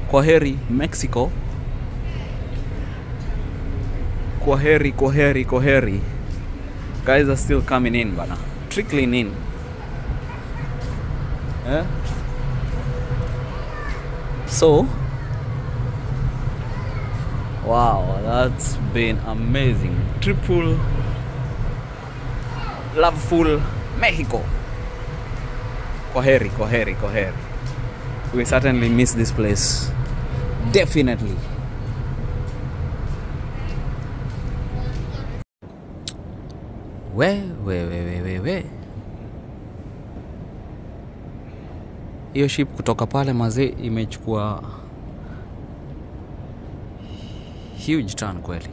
kwaheri mexico kwaheri kwaheri kwaheri guys are still coming in bana trickling in eh? so wow that's been amazing triple loveful mexico kwaheri kwaheri kwaheri we certainly miss this place definitely we we we we we we hiyo ship kutoka pale mazee imechukua huge turn kweli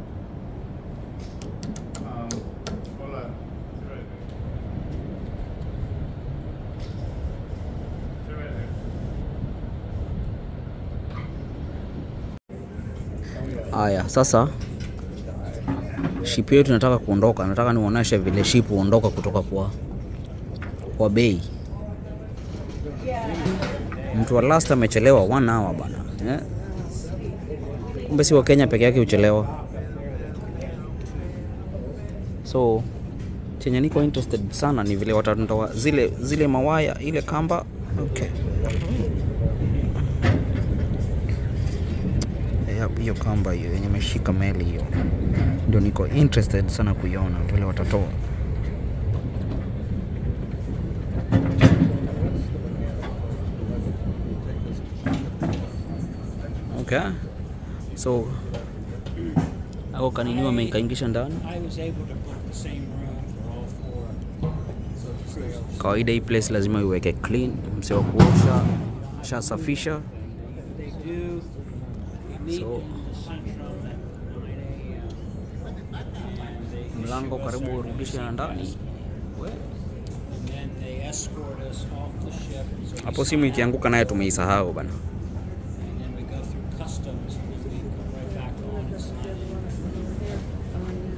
haya sasa ship yetu inataka kuondoka nataka nionyeshe vile ship huondoka kutoka kwa kwa bei mtu wa last amechelewa one hour bana eh? kumbe si wa kenya peke yake huchelewa so chenye niko interested sana ni vile watandoa zile zile mawaya ile kamba okay Ya- hiyo kamba hiyo yenye imeshika meli hiyo ndio niko interested sana kuiona vile watatoa okay so ako kanini wamekaingisha ndani I was able to book the same room for all four. kawaida hii place lazima iweke clean mse wa kuosha shasafisha They do. We meet So- in the central at 9 a.m. And they mlango issue us karibu our urudishe na ndani We. And then they escort us off the ship. So we hapo sign simu out, ikianguka naye tumeisahau bana And then we go through customs and then we come right back on and sign in.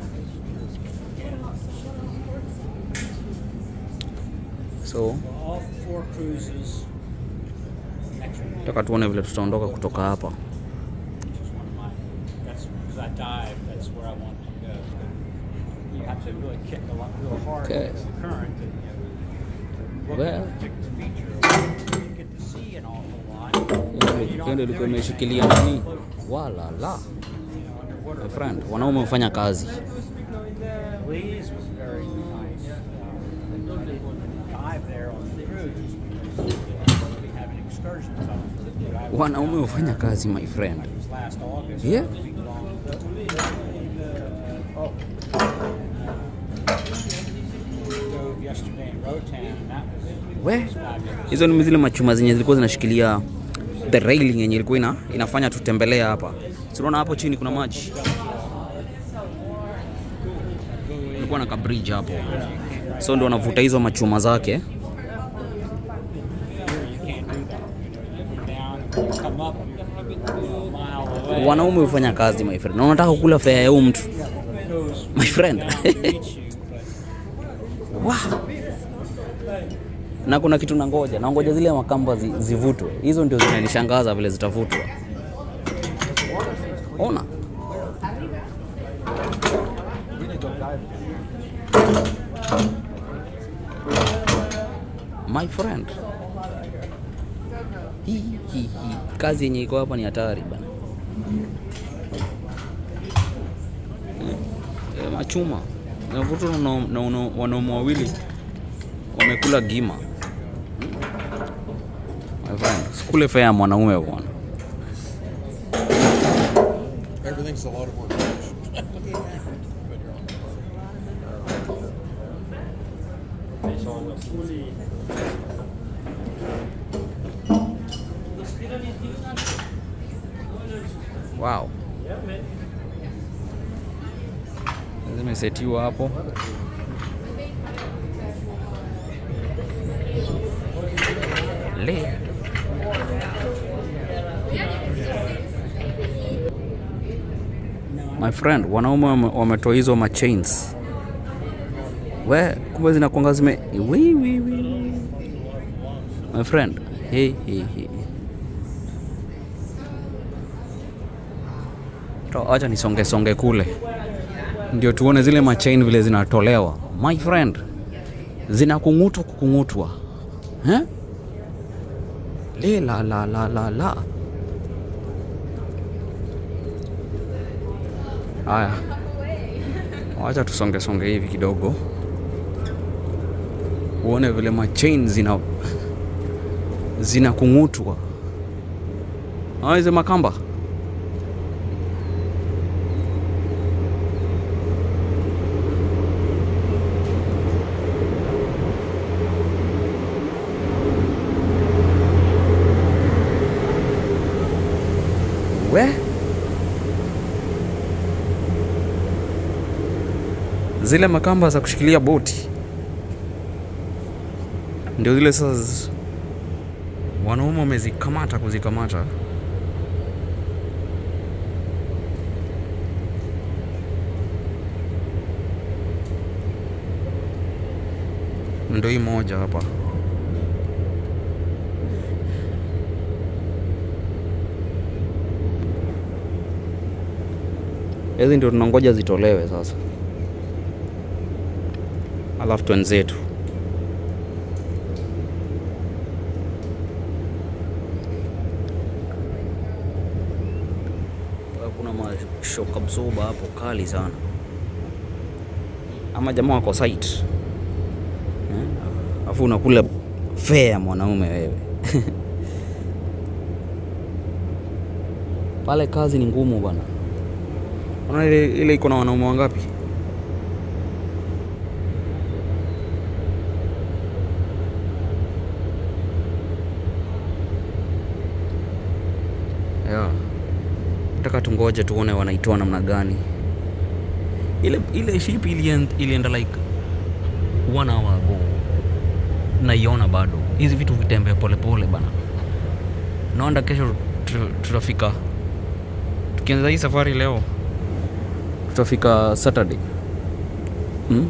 so For all four cruises, extra room, taka tuone vile tutaondoka kutoka hapa which is one of my, that's, because I dive, that's where I want to go. You have to really kick a lot, real hard Okay. against the current to, you know, to look Well. at a particular feature. You get to see an awful lot. You don't kendo do ilikuwa anything. imeshikilia nani wala la You know, underwater. my friend wanaume hufanya kazi Belize was very nice. Um, I didn't dive there on the cruise because we be having excursions on it. But I was wanaume down hufanya there. kazi my friend It was last August. Yeah. a week long. Oh. Dove yesterday in Rotan, and that was, we was fabulous. hizo ni zile machuma zenye zilikuwa zinashikilia the railing yenye ilikuwa ina, inafanya tutembelea hapa tunaona hapo chini kuna maji kulikuwa na kabridge hapo so ndo wanavuta hizo machuma zake Here you can't do that. You know, you go down and when you come up, you're a mile away. wanaume hufanya kazi my friend na unataka kula fea ya huyu mtu It goes my friend down to reach you, but Wow. na kuna kitu nangoja nangoja zile makamba zi, zivutwe hizo ndio zinanishangaza vile zitavutwa ona my friend hii hii hii kazi yenye iko hapa ni hatari bana e, machuma navutwa na, na, na wanaume wawili wamekula gima My friend, sikule fea ya mwanaume bwana Everything's a lot of work. wow zimesetiwa hapo le my friend wanaume wame- wametoa hizo machains we kumbe zinakwanga zime wi, wi, wi. my friend hey, hey, hey. To- Acha nisonge songe kule ndio tuone zile machain vile zinatolewa. My friend, zinakung'utwa kukung'utwa eh? Le la la la la la. Haya, wacha tusonge songe hivi kidogo, uone vile machain zina zinakung'utwa. Ah, hizi makamba we zile makamba za kushikilia boti ndio zile sasa z- wanaume wamezikamata kuzikamata ndio hii moja hapa hizi ndio tunangoja zitolewe sasa alafu twenzetu kuna mashock absorber hapo kali sana ama jamaa wako site Eh, alafu unakula fea mwanaume wewe pale kazi ni ngumu bwana Unaona ile ile iko na wanaume wangapi? Yeah. Nataka tungoje tuone wanaitoa namna gani. Ile ile ship ilienda, ilienda like one hour ago. Naiona bado. Hizi vitu vitembea polepole bana. Naona kesho tu- tutafika. Tukianza hii safari leo tutafika Saturday hmm?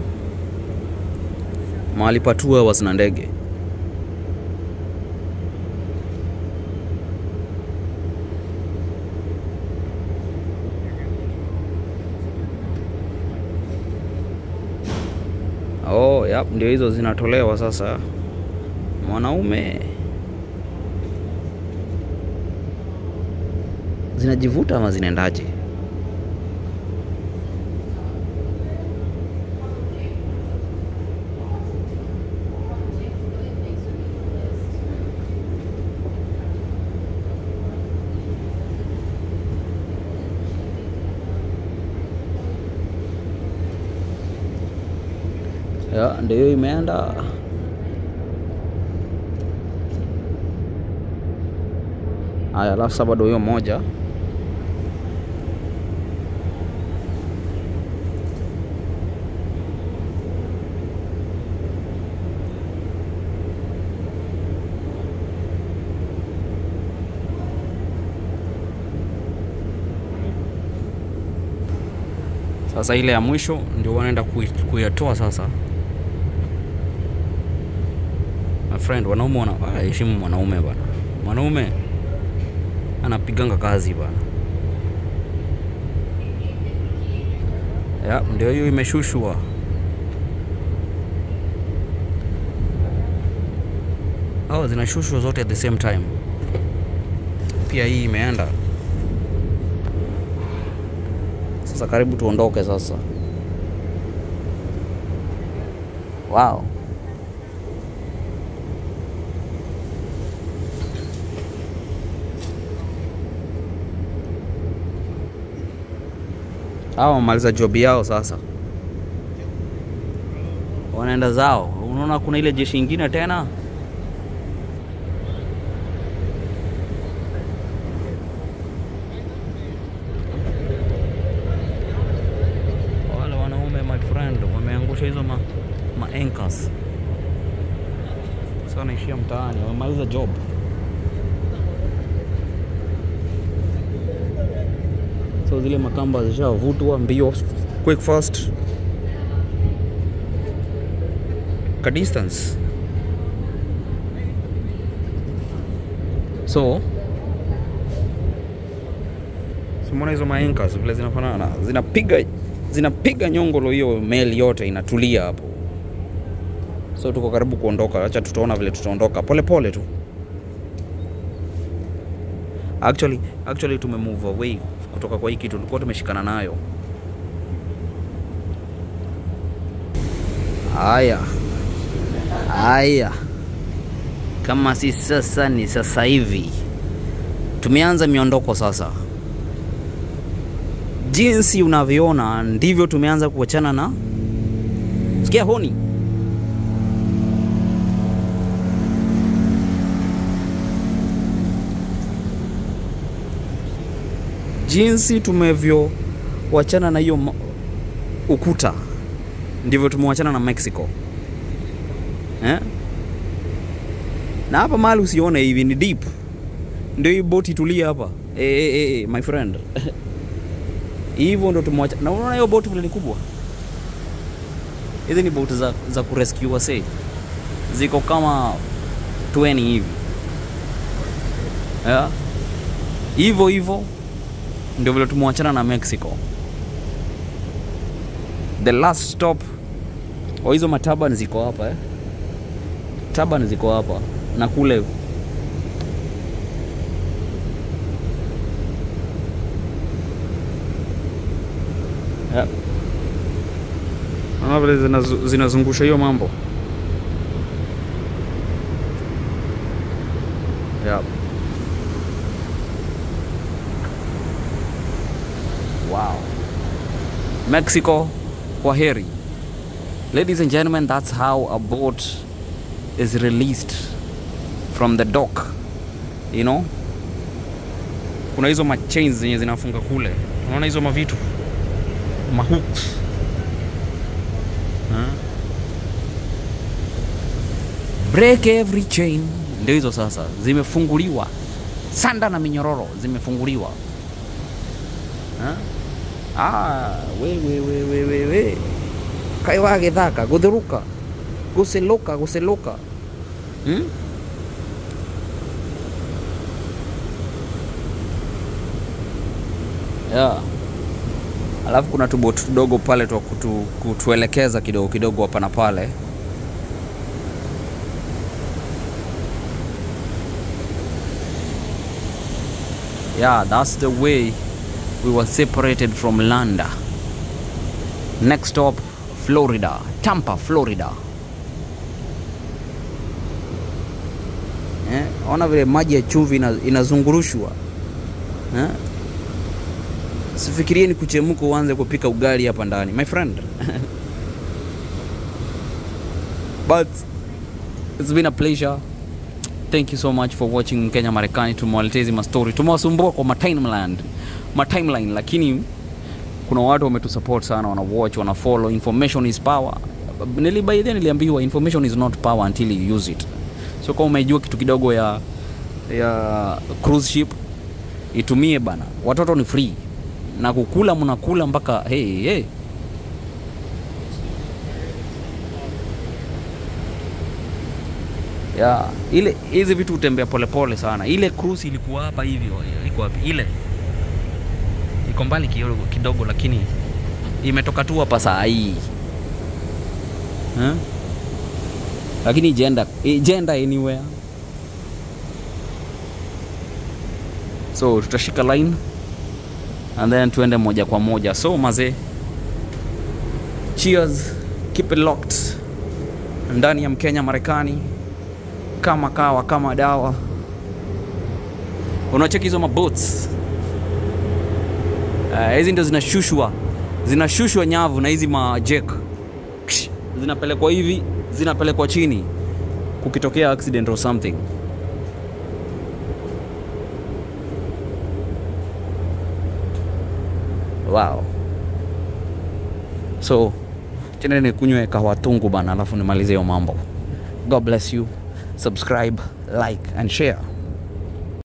mahali pa two hours na ndege. Oh, yep, ndio hizo zinatolewa sasa. Mwanaume zinajivuta ama zinaendaje? Ya, ndio hiyo imeenda. Haya, alafu sasa bado hiyo moja sasa, ile ya mwisho ndio wanaenda kui- kuyatoa sasa. My friend, wanaume wana ah, heshimu mwanaume bana. Mwanaume anapiganga kazi bana. Ya, ndio hiyo imeshushwa. Oh, zinashushwa zote at the same time. Pia hii imeenda. Sasa karibu tuondoke sasa. Wow. Hawa wamaliza job yao sasa, wanaenda zao. Unaona kuna ile jeshi ingine tena wale wanaume my friend wameangusha hizo ma, ma anchors. Sasa wanaishia mtaani, wamemaliza job. So zile makamba zishavutwa mbio, quick fast, ka distance. So so umeona hizo maanchors vile zinafanana zinapiga zinapiga nyongolo hiyo meli yote inatulia hapo so tuko karibu kuondoka acha tutaona vile tutaondoka pole pole tu actually actually tumemove away kutoka kwa hii kitu tulikuwa tumeshikana nayo haya haya kama si sasa ni sasa hivi tumeanza miondoko sasa jinsi unavyoona ndivyo tumeanza kuachana na sikia honi jinsi tumevyowachana na hiyo ma- ukuta ndivyo tumewachana na mexico eh? na hapa mahali usione hivi ni deep ndio hii boti tulia hapa eh, eh, eh, my friend hivyo ndo tumewacha na unaona hiyo boti vile ni kubwa hizi ni boti za, za kurescue wase ziko kama 20 hivi yeah. hivyo hivyo ndio vile tumewachana na mexico the last stop wa hizo mataban ziko hapa eh? taban ziko hapa na kule yeah. Naona vile zinazu- zinazungusha hiyo mambo yeah. wow. mexico kwa heri ladies and gentlemen that's how a boat is released from the dock you know kuna hizo machains zenye zinafunga kule unaona hizo mavitu mahooks Huh? break every chain ndio hizo sasa zimefunguliwa sanda na minyororo zimefunguliwa Huh? ah, we, we, we, we, we, we. kai wa githaka guthuruka guciluka guciluka hmm? yeah. alafu kuna tuboti tudogo pale twa kutu, kutuelekeza kidogo kidogo hapa na pale yeah that's the way we were separated from landa next stop florida tampa florida eh, ona vile maji ya chumvi ina, inazungurushwa eh? sifikirie ni kuchemuka uanze kupika ugali hapa ndani my friend but it's been a pleasure thank you so much for watching kenya marekani tumewaletea hizi mastori tumewasumbua kwa matimeland matimeline lakini kuna watu wametusupport sana wana watch wana follow information is power nilibaidhia niliambiwa information is not power until you use it so kama umejua kitu kidogo ya ya cruise ship itumie bana watoto ni free na kukula mnakula mpaka hey, hey. ya ile hizi vitu hutembea polepole sana ile cruise ilikuwa hapa hivyo iko wapi ile iko mbali kidogo, kidogo lakini imetoka tu hapa saa hii huh? lakini ijenda ijenda anywhere so tutashika line and then tuende moja kwa moja so mazee cheers keep it locked ndani ya mkenya marekani kama kawa kama dawa unacheki hizo maboats Eh, hizi ndo zinashushwa zinashushwa nyavu na hizi majek zinapelekwa hivi zinapelekwa chini kukitokea accident or something wow so chenene nikunywe kahawa tungu bana alafu nimalize hiyo mambo god bless you subscribe like and share